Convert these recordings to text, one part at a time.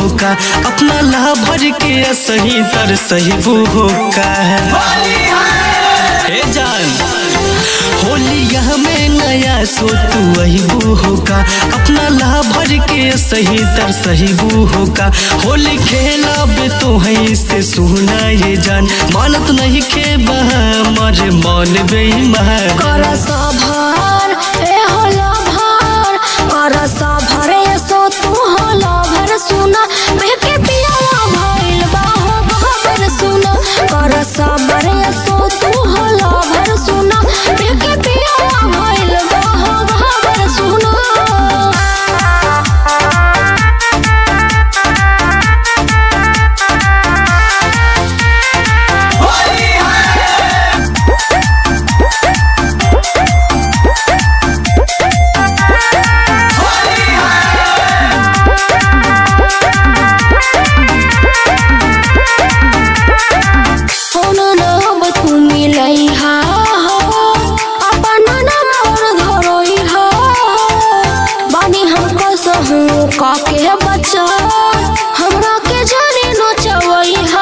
का अपना लाभर के सही तर सही बू का हे जान होलिया में नया सो तू वही बू का अपना लाभर के सही तर सही बू का होली खेला बे तो है से सुना ये जान मानत नहीं के बहा मर मन बेईमान कर सभर ए होला भर कर सभर ए सो तू होला भर सुना बेके पियाला भइल बा हो खबर सुना कर सभर ए सो तू होला भर सुना बेके पियाला भइल बा हो खबर सुना फोन नब तू मिलई हा हो अपन नंबर धरोई हा बानी हमको सहू काके बच्चा हमरा के जाने न चवई हा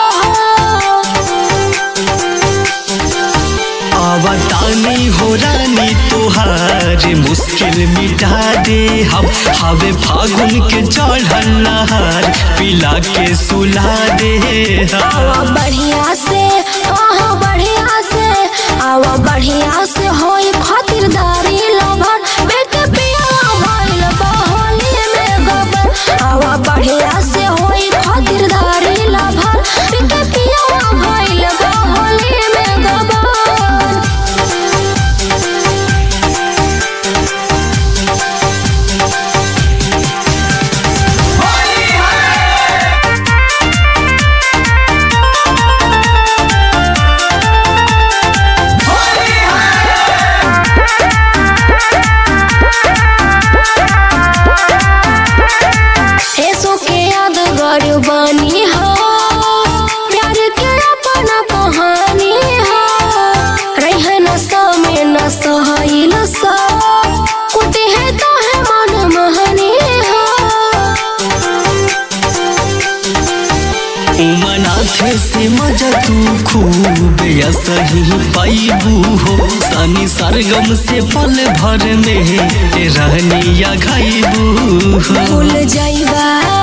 अवतानी हो रानी तोहार मुश्किल मिटा दे हम हवे फागुन के चढ़ल नहार पिला के सुला दे हम आवा बढ़िया से आहा बढ़िया से आवा बढ़िया से होई खातिरदारी लभर बेके पिया भइल बहोली में गबर आवा बढ़िया से होई खातिरदारी लभर बेके पिया भइल बहोली में गबर ऐसो के यादगार बानी हो प्यार के अपना कहानी हो रहे न समय न सहल सा कुटी है तो है मन महनी हो उमनाथ से मजा तू खूब या सही पाइबू हो सानी सरगम से पल भर में रहनी या खाइबू हो भूल जाइबा